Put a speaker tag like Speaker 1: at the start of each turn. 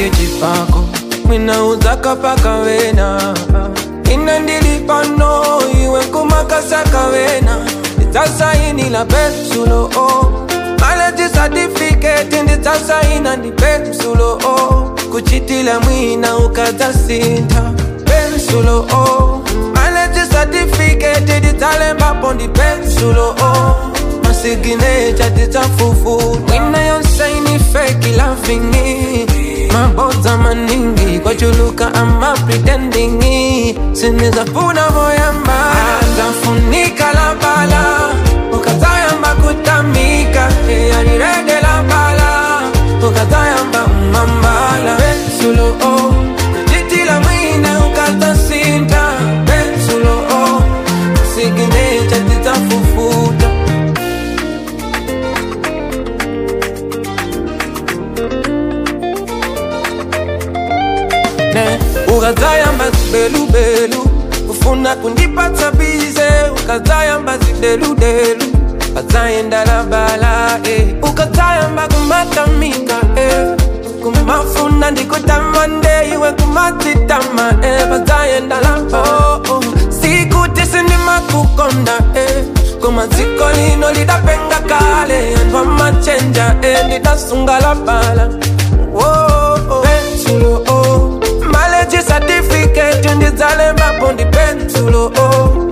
Speaker 1: ndi chipako mwina udzakapaka wena ine ndili pano iwe nkumakasaka wena ndidzasainila pensulo o maleji certificate ndidzasaina ndi pensulo o kuchitila mwina ukadzasintha pensulo o maleji certificate ndidzalembapo ndi pensulo o masiginecha ndidzafufuta mwina yonsaini feki lavingi mabodza maningi kwachuluka ama pretendingi sinizafuna voyamba zafunika la bala ukazayamba kutamika yanirege la bala ukazayamba umambala pensulo o kujitila mwina ukazasinta pensulo o siginecha ndidzafufuta ne ukazayamba zibelubelu ufuna kundipatsa bize ukazayamba zideludelu ukazayendala bala eh. ukazayamba kumatamika eh. kumafuna ndikutamande iwe kumatitama eh. bazayendala oh, oh. sikuti sindimakukonda eh. kumaziko lino lidapenga kale andwa machenja eh. ndidasungala bala oh, oh. pensulo oh. maleji certificate ndidzalembapo ndi pensulo oh.